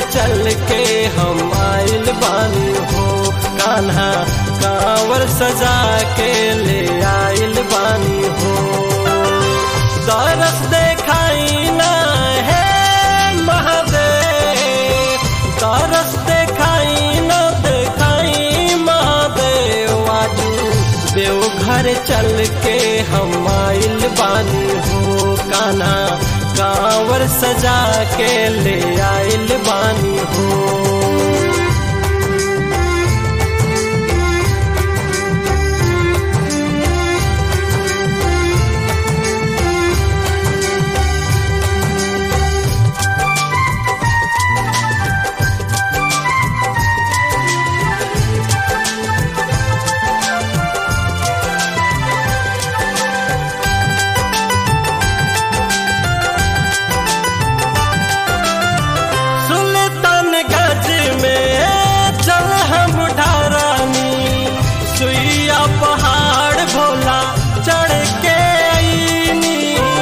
चल के हम आइल बानी हो कान्हा कांवर सजा के ले आइल बानी हो दरस देखाई ना है महादेव दरस देखाई ना देखाई महादेव आजू देवघर चल के हम आइल बानी हो काना कांवर सजा के ले आइल बानी हो सुल्तानगंज में चल हम ढारानी सुइया पहाड़ भोला चढ़ के आईनी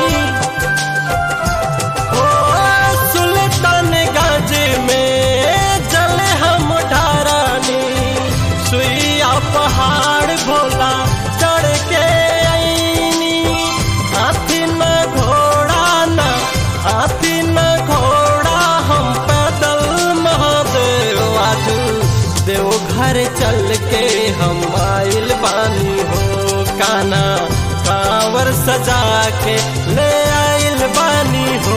ओ सुल्तानगंज में चल हम ढारानी सुइया पहाड़ भोला चढ़ के आईनी हाथी न घोड़ा न हाथी न घोड़ा हम पैदल महादेव आजू देवघर चल के हम आइल बानी हो काना कांवर सजा के ले आइल बानी हो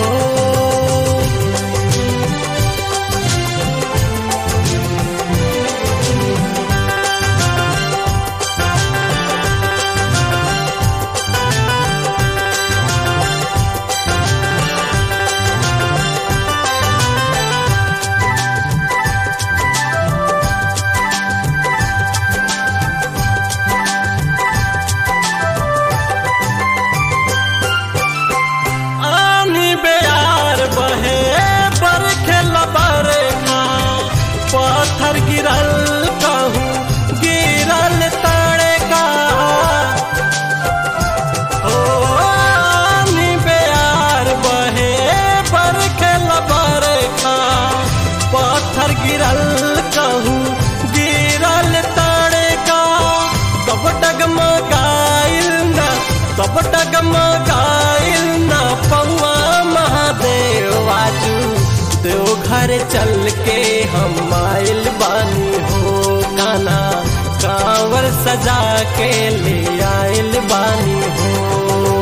आनी बेयार बहे बरखे बरखा पत्थर गिरल कहूँ गिरल तड़का ओ आनी बेयार बहे बरखे बरखा पत्थर गिरल कहूँ गिरल तड़का तब डगमगाइल ना तब डगमगाइल ना पौआ महादेव आजू देवघर चल के हम आइल बानी हो काना कांवर सजा के ले आइल बानी हो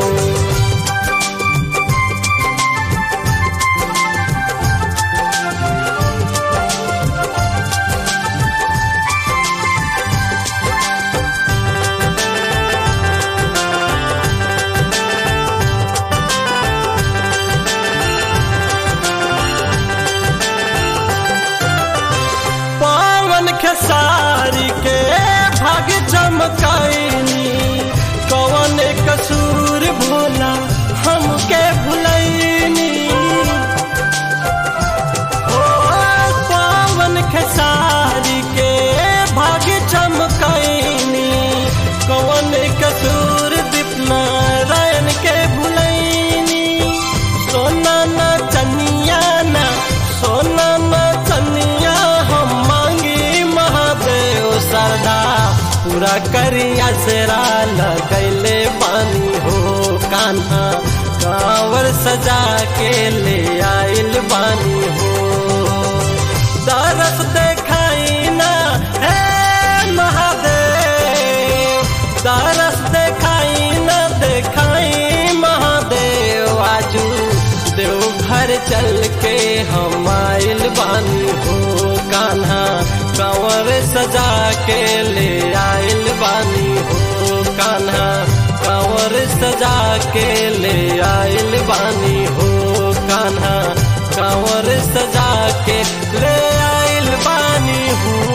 पावन खेसारी के भाग चमकाइनी कवन कसूर भोला हमके भुलैनी ओ पावन खेसारी के भाग चमकाइनी कवन कसूर दीपनारायण के भुलैनी सोना न चनिया न सोना न चनिया हम मांगी महादेव सरदा पूरा करिया सेरा लगैले बानी हो कान्हा कांवर सजा के ले आइल बानी हो दरस देखाई ना हे महादेव दरस देखाई ना देखाई महादेव आजू देवघर चल के हम आइल बानी हो कान्हा कंवर सजा के ले आइल बानी हो कान्हा कंवर सजा के ले आइल बानी हो कान्हा कंवर सजा के ले आइल बानी हो